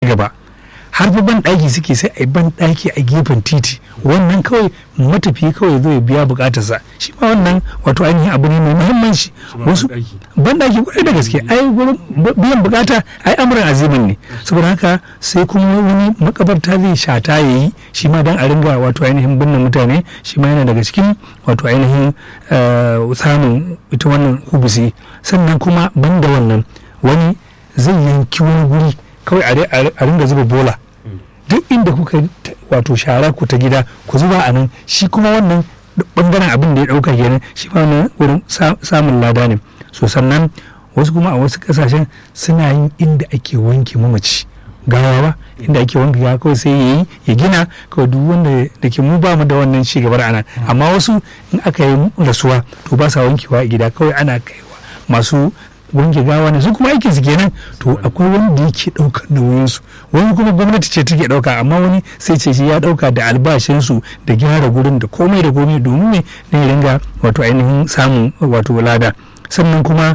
gaba har fa ban ɗaki suke sai a yi ban ɗaki a gefen titi wannan kawai matafi kawai zai biya bukatarsa shi ma wannan wato ainihin abu ne mai muhimmanci wasu ban ɗaki kwarai da gaske ai gurin biyan bukata ai amuran azimin ne saboda haka sai kuma wani makabarta zai shata ya yi shi ma dan a ringa wato ainihin binne mutane shi ma yana daga cikin wato ainihin samun ita wannan hubusi sannan kuma banda wannan wani zai yanki wani guri kawai a ringa zuba bola duk inda kuka wato shara ku ta gida ku zuba a nan shi kuma wannan bangaren abin da ya dauka kenan shi ma wannan wurin samun lada ne so sannan wasu kuma a wasu kasashen suna yin inda ake wanke mamaci gawa ba inda ake wanke gawa kawai sai yayi ya gina kawai duk wanda da ke mu ba mu da wannan ci gabar ana amma wasu in aka yi rasuwa to ba sa wankewa a gida kawai ana kaiwa masu wanke gawa ne su kuma aikin su kenan to akwai wanda yake daukar nauyin su wani kuma gwamnati ce take dauka amma wani sai ce shi ya dauka da albashin su da gyara gurin da komai da komai domin ne ne ringa wato ainihin samun wato lada sannan kuma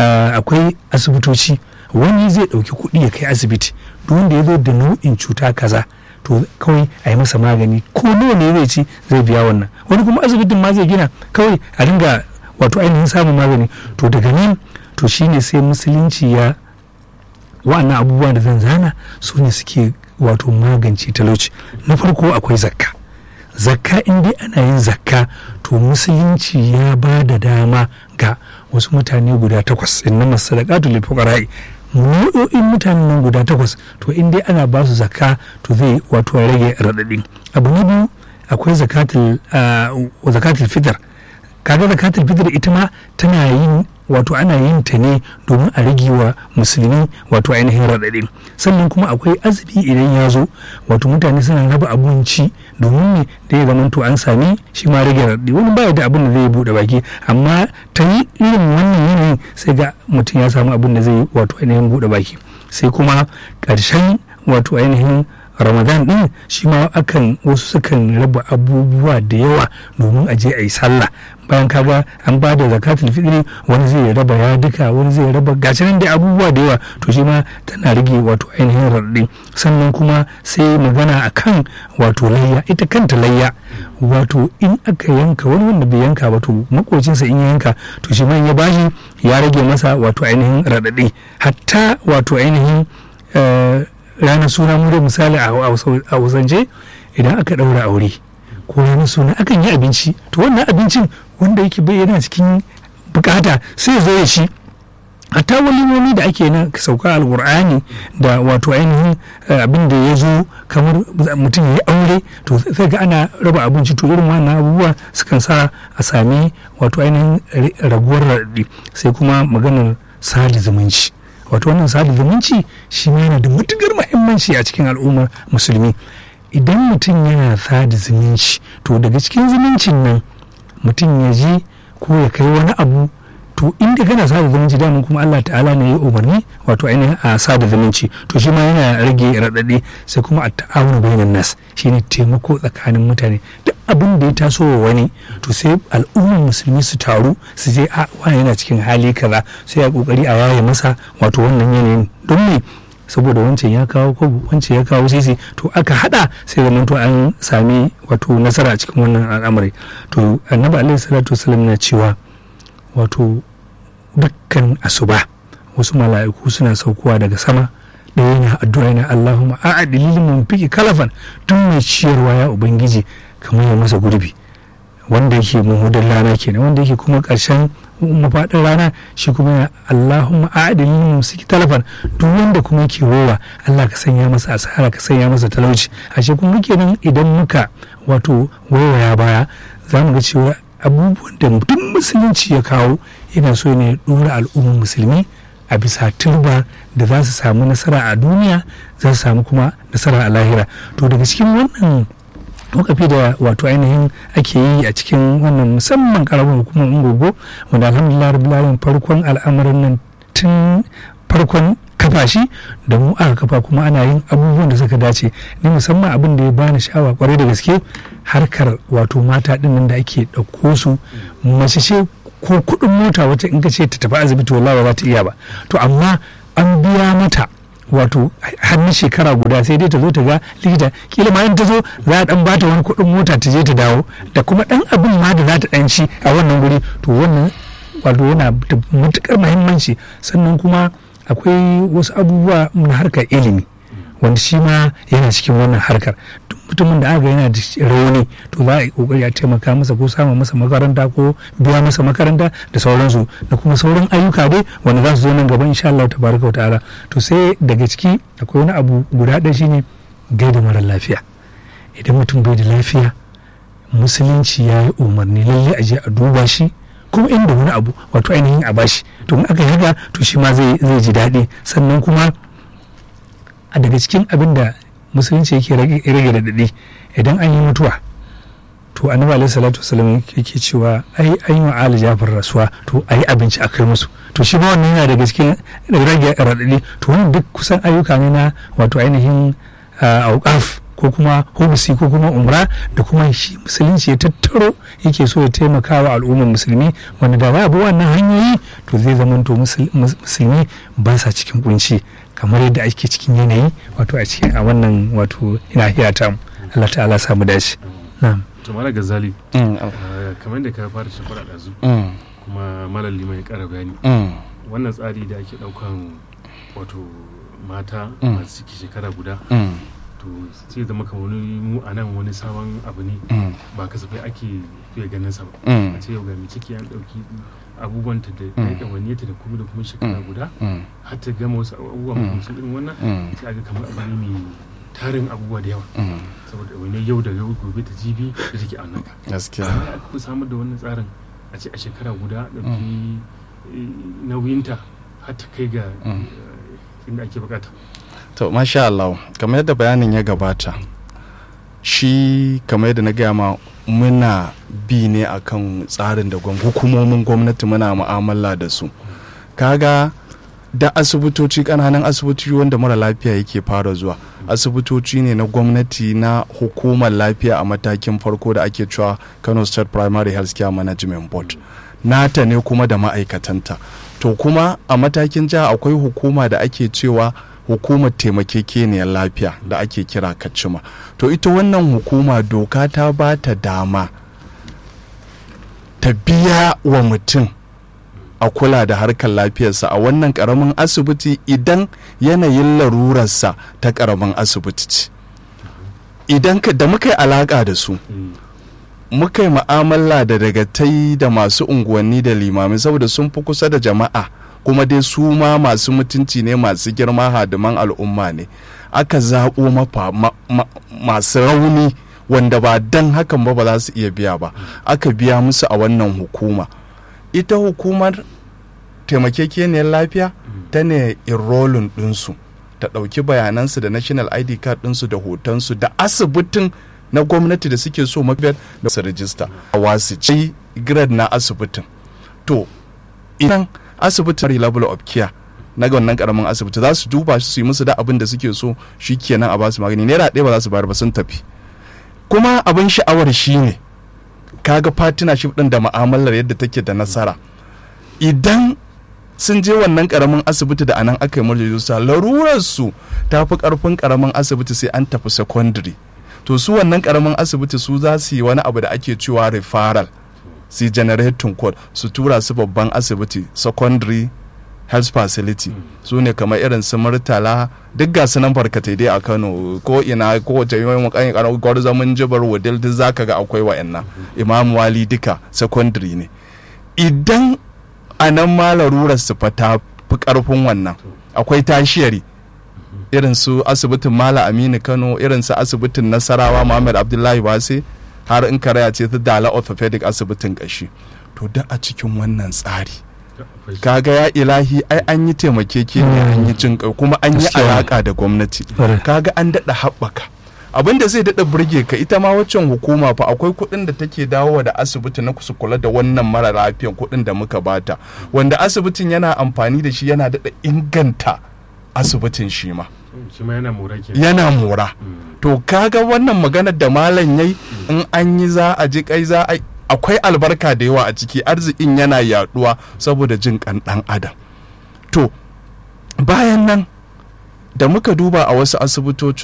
akwai asibitoci wani zai dauki kuɗi ya kai asibiti duk wanda ya zo da nau'in cuta kaza to kawai a yi masa magani ko nawa ne zai ci zai biya wannan wani kuma asibitin ma zai gina kawai a ringa wato ainihin samun magani to daga nan to shine sai musulunci ya wa'annan abubuwa da zan zana su ne suke wato magance talauci na farko akwai zakka zakka in dai ana yin zakka to musulunci ya ba da dama ga wasu mutane guda takwas inna masadaqatu lil fuqara'i nau'o'in mutanen nan guda takwas to in dai ana ba su zakka to zai wato rage radadin abu na biyu akwai zakatul zakatul fitr kaga zakatul fitr ita ma tana yin wato ana yin ta ne domin a rage wa musulmi wato ainihin raɗaɗi sannan kuma akwai azumi idan ya zo wato mutane suna raba abinci domin ne da ya zamanto an sami shi ma rage raɗaɗi wani baya da abin da zai buɗe baki amma ta yi irin wannan yanayin sai ga mutum ya samu abin da zai wato ainihin buɗe baki sai kuma ƙarshen wato ainihin ramadan din shi ma akan wasu sukan raba abubuwa da yawa domin a je a yi sallah bayan kaga an ba da zakatul fitri wani zai raba ya duka wani zai raba gashi nan da abubuwa da yawa to shi ma tana rage wato ainihin raɗaɗi sannan kuma sai magana akan wato layya ita kanta layya wato in aka yanka wani wanda bai yanka ba to makocinsa in ya yanka to shi ma ya bashi ya rage masa wato ainihin raɗaɗi hatta wato ainihin ranar suna mu da misali a hausance idan aka ɗaura aure ko ranar suna akan yi abinci to wannan abincin wanda yake bayyana cikin bukata sai zo ya ci hatta walimomi da ake na sauka alkur'ani da wato ainihin abin da ya zo kamar mutum ya yi aure to sai ga ana raba abinci to irin wannan abubuwa sukan sa a sami wato ainihin raguwar raɗi sai kuma maganar sali zumunci wato wannan sada zumunci shi ma yana da matukar muhimmanci a cikin al'ummar musulmi idan mutum yana sada zumunci to daga cikin zumuncin nan mutum ya je ko ya kai wani abu to inda kana sada zumunci daman kuma Allah ta'ala ne ya umarni wato ainihin a sada zumunci to shi ma yana rage raɗaɗi sai kuma a ta'awunu bainan nas shine taimako tsakanin mutane duk abin da ya taso wa wani to sai al'ummar musulmi su taru su je a wani yana cikin hali kaza sai a kokari a yaye masa wato wannan yanayin don me saboda wancan ya kawo ko wancan ya kawo sisi to aka hada sai zaman to an sami wato nasara a cikin wannan al'amari to annabi alaihi salatu wasallam na cewa wato dukkan asuba wasu mala'iku suna saukowa daga sama da yana addu'a yana Allahumma a'adil mun fiki kalafan tun mai ciyarwa ya ubangiji kamar ya masa gurbi wanda yake muhudin rana kenan wanda yake kuma karshen mafaɗin rana shi kuma ya Allahumma a'adil mun siki talafan duk wanda kuma yake rowa Allah ka sanya masa asara ka sanya masa talauci ashe kun kenan idan muka wato waiwaya baya za mu ga cewa abubuwan da duk musulunci ya kawo yana so ne dora al'ummar musulmi a bisa turba da za su samu nasara a duniya za su samu kuma nasara a lahira to daga cikin wannan wakafi da wato ainihin ake yi a cikin wannan musamman karamar hukumar ungogo wanda alhamdulillah rabbil farkon al'amarin nan tun farkon kafa shi da mu aka kafa kuma ana yin abubuwan da suka dace ni musamman abin da ya bani sha'awa kwarai da gaske harkar wato mata din nan da ake ɗauko su mace ce ko kuɗin mota wacce in ka ce ta tafi asibiti wallahi ba za ta iya ba to amma an biya mata wato hannun shekara guda sai dai ta zo ta ga likita kila ma in ta zo za a dan bata wani kuɗin mota ta je ta dawo da kuma dan abin ma da za ta dan ci a wannan guri to wannan wato yana da matukar muhimmanci sannan kuma akwai wasu abubuwa na harkar ilimi wanda shi ma yana cikin wannan harkar duk mutumin da aka yana da rauni to za a yi kokari a taimaka masa ko samun masa makaranta ko biya masa makaranta da sauransu da kuma sauran ayyuka dai wanda za su zo nan gaban insha Allah tabaraka ta'ala to sai daga ciki akwai wani abu guda ɗaya shine gaida mara lafiya idan mutum bai da lafiya musulunci ya yi umarni lalle a je a duba shi kuma inda wani abu wato ainihin a bashi to in aka yi haka to shi ma zai ji daɗi sannan kuma a daga cikin abin da musulunci yake rage da daɗi idan an yi mutuwa to annabi alaihi salatu wasallam yake cewa ai an yi wa ali jafar rasuwa to ayi abinci a kai musu to shi ma wannan yana daga cikin rage raɗaɗi to wannan duk kusan ayyuka ne na wato ainihin auqaf ko kuma hobisi ko kuma umra da kuma shi musulunci ya tattaro yake so ya taimaka wa al'ummar musulmi wanda da babu wannan hanyoyi to zai zama to musulmi ba sa cikin kunci kamar yadda ake cikin yanayi wato a cikin a wannan wato nahiya ta Allah ta'ala samu dace na'am to mala gazali kamar da ka fara shafara ɗazu kuma malam liman ya ƙara bayani wannan tsari da ake ɗaukan wato mata masu ciki shekara guda to sai zama kamar wani mu a nan wani sabon abu ne ba kasafai ake fiye ganin sa ba a ce yau ga mai ciki an ɗauki abubuwanta da ɗawainiyarta da kuma da kuma shekara guda har ta gama wasu abubuwa makamcin irin wannan sai aga kamar abu ne mai tarin abubuwa da yawa saboda wani yau da yau gobe ta jibi da take a naka gaskiya aka fi samar da wannan tsarin a ce a shekara guda ɗauki nauyinta har ta kai ga inda ake bukata to masha Allah kamar yadda bayanin ya gabata shi kamar yadda na gaya ma muna bi ne akan tsarin da hukumomin gwamnati muna mu'amala da su kaga da asibitoci kananan asibitoci wanda mara lafiya yake fara zuwa asibitoci ne na gwamnati na hukumar lafiya a matakin farko da ake cewa kano state primary health care management board nata ne kuma da ma'aikatanta to kuma a matakin jiha akwai hukuma da ake cewa hukumar taimakekeniyar lafiya da ake kira kacima to ita wannan hukuma doka ta ba ta dama ta biya wa mutum a kula da harkar lafiyarsa a wannan karamin asibiti idan yanayin larurarsa ta karamin asibiti ce idan da muka yi alaka da su muka yi ma'amala da dagatai da masu unguwanni da limamai saboda sun fi kusa da jama'a kuma dai su ma masu mutunci ne masu girma hadiman al'umma ne aka zaɓo mafa masu rauni wanda ba dan hakan ba ba za su iya biya ba aka biya musu a wannan hukuma ita hukumar taimakekeniyar lafiya ta ne enrolling ɗinsu ta ɗauki bayanansu da national id card ɗinsu da hotonsu da asibitin na gwamnati da suke so mafiyar da su rajista a wasu ci grade na asibitin to idan asibitin level of care na wannan karamin asibiti za su duba su yi musu da abin da suke so shi kenan a basu magani naira ɗaya ba za su bayar ba sun tafi kuma abin sha'awar shi ne kaga partnership ɗin da ma'amalar yadda take da nasara idan sun je wannan karamin asibiti da anan aka yi murjejinsa larurar su ta fi karfin karamin asibiti sai an tafi secondary to su wannan karamin asibiti su za su yi wani abu da ake cewa referral su generating code su tura su babban asibiti secondary health facility su ne kamar irin su murtala duk ga su nan barkatai dai a kano ko ina ko wace yi makayin kano gwarzamin jibar wadil duk zaka ga akwai wa'annan imam wali duka secondary ne idan a nan ma larurar su fa ta fi karfin wannan akwai tashiyari irin su asibitin mala aminu kano irin su asibitin nasarawa muhammad abdullahi base har in karaya ce ta dala orthopedic asibitin kashi to da a cikin wannan tsari kaga ya ilahi ai an yi taimakeke ne an yi jin kuma an yi alaka da gwamnati kaga an daɗa haɓaka abin da zai daɗa burge ka ita ma waccan hukuma fa akwai kuɗin da take dawowa da asibiti na kusa kula da wannan mara lafiyan kuɗin da muka bata wanda asibitin yana amfani da shi yana daɗa inganta asibitin shi ma yana mora to kaga wannan maganar da malam yayi in an yi za a ji kai za a akwai albarka da yawa a ciki arzikin yana yaduwa saboda jin kan dan adam to bayan nan da muka duba a wasu asibitoci